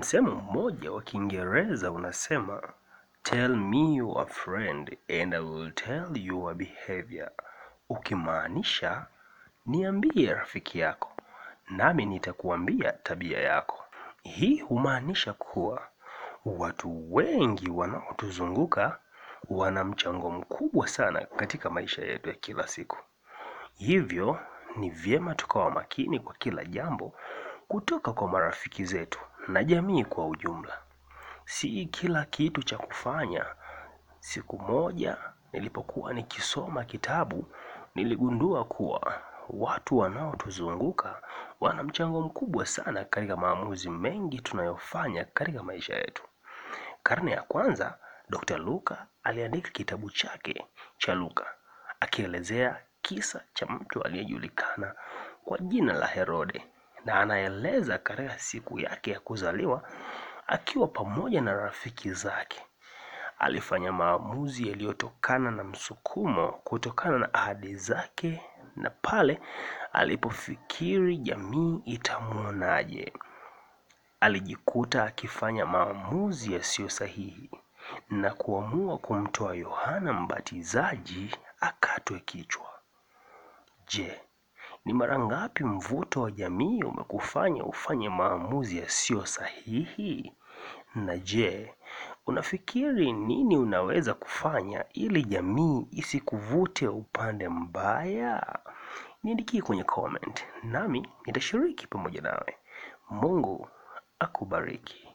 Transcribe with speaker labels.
Speaker 1: Msemo mmoja wa Kiingereza unasema tell me your friend and I will tell your behavior, ukimaanisha niambie rafiki yako nami nitakuambia tabia yako. Hii humaanisha kuwa watu wengi wanaotuzunguka wana mchango mkubwa sana katika maisha yetu ya kila siku. Hivyo ni vyema tukawa makini kwa kila jambo kutoka kwa marafiki zetu na jamii kwa ujumla. Si kila kitu cha kufanya. Siku moja nilipokuwa nikisoma kitabu, niligundua kuwa watu wanaotuzunguka wana mchango mkubwa sana katika maamuzi mengi tunayofanya katika maisha yetu. Karne ya kwanza, Dr. Luka aliandika kitabu chake cha Luka akielezea kisa cha mtu aliyejulikana kwa jina la Herode na anaeleza katika siku yake ya kuzaliwa akiwa pamoja na rafiki zake. Alifanya maamuzi yaliyotokana na msukumo kutokana na ahadi zake na pale alipofikiri jamii itamwonaje. Alijikuta akifanya maamuzi yasiyo sahihi na kuamua kumtoa Yohana Mbatizaji akatwe kichwa. Je, ni mara ngapi mvuto wa jamii umekufanya ufanye maamuzi yasiyo sahihi? Na je, unafikiri nini unaweza kufanya ili jamii isikuvute upande mbaya? Niandikie kwenye comment, nami nitashiriki pamoja nawe. Mungu akubariki.